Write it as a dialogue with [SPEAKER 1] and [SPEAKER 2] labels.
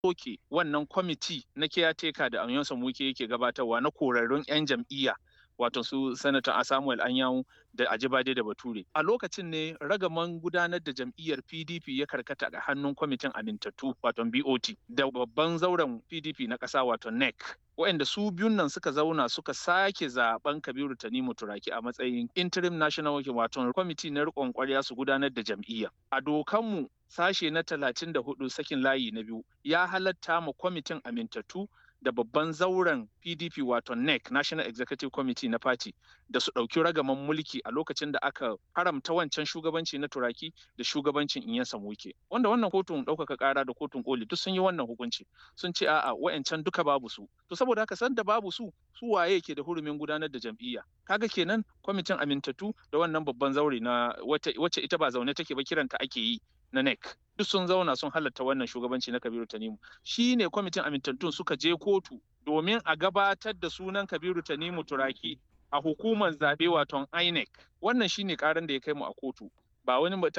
[SPEAKER 1] soke wannan kwamiti na caretaker da Anyansa Muke yake gabatarwa na korarrun 'yan jam'iyya wato su sanata Samuel Anyanwu da Ajibade da Bature. A lokacin ne ragaman gudanar da jam'iyyar PDP ya karkata ga hannun kwamitin amintattu wato BOT da babban zauren PDP na ƙasa wato NEC. waɗanda su biyun nan suka zauna suka sake zaben Kabiru Tanimu Turaki a matsayin interim national working wato kwamiti na riƙon ƙwarya su gudanar da jam'iyya. A dokanmu sashe na talatin da hudu sakin layi na biyu ya halatta ma kwamitin amintattu da babban zauren PDP wato NEC National Executive Committee na Party da su ɗauki ragaman mulki a lokacin da aka haramta wancan shugabanci na Turaki da shugabancin Inyansa Muke. Wanda wannan kotun ɗaukaka ƙara da kotun koli duk sun yi wannan hukunci sun ce a'a wa'ancan duka babu su. To saboda haka san da babu su su waye ke da hurumin gudanar da jam'iyya. Kaga kenan kwamitin amintattu da wannan babban zaure na wacce ita ba zaune take ba kiranta ake yi na NEC. duk sun zauna sun halatta wannan shugabanci na Kabiru Tanimu. Shi ne kwamitin amintattun suka je kotu domin a gabatar da sunan Kabiru Tanimu Turaki a hukumar zaɓe waton INEC. Wannan shi ne ƙaran da ya kai mu a kotu. Ba wani